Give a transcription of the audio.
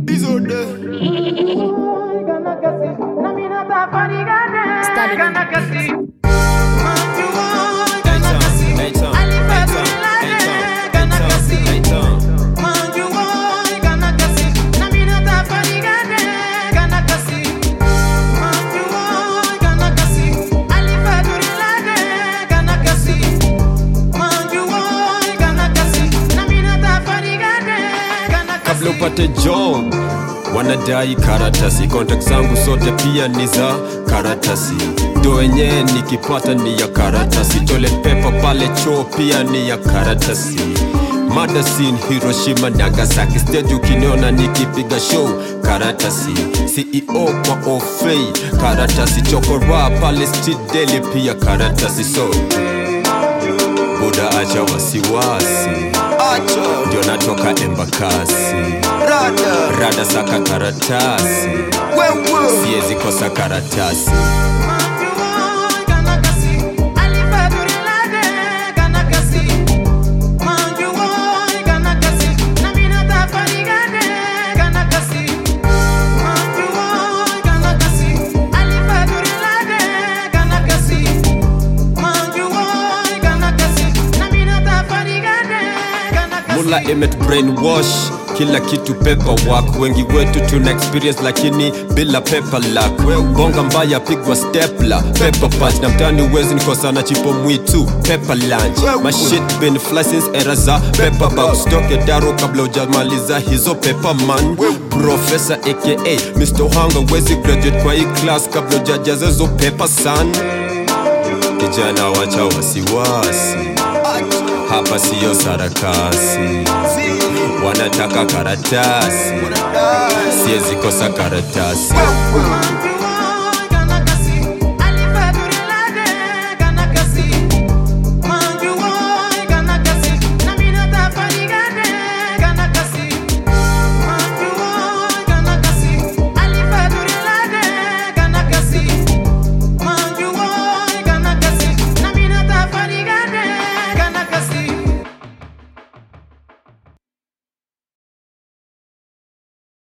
kabla upate job wanadai karatasi kontak zangu zote pia ni za karatasi ndo wenyewe nikipata ni ya karatasi toilet paper pale choo pia ni ya karatasi madasin hiroshima nagasaki stage ukiniona nikipiga show karatasi ceo kwa ofei karatasi chokora pale street daily pia karatasi so buda acha wasiwasi ndio natoka embakasi Rada, rada saka karatasi wewe siwezi kosa karatasi mula imet brainwash kila kitu paperwork wengi wetu tuna experience lakini bila paper luck bonga mbaya pigwa stepla paper punch na mtani uwezi nikosana chipo mwitu paper lunch mashit bin flicense era za paper bag stoke daro kabla ujamaliza hizo paper man professor aka Mr. Hanga wezi graduate kwa hii class kabla ujajaza hizo paper san kijana wacha wasiwasi hapa siyo sarakasi wanataka karatasi siwezi kosa karatasi wewe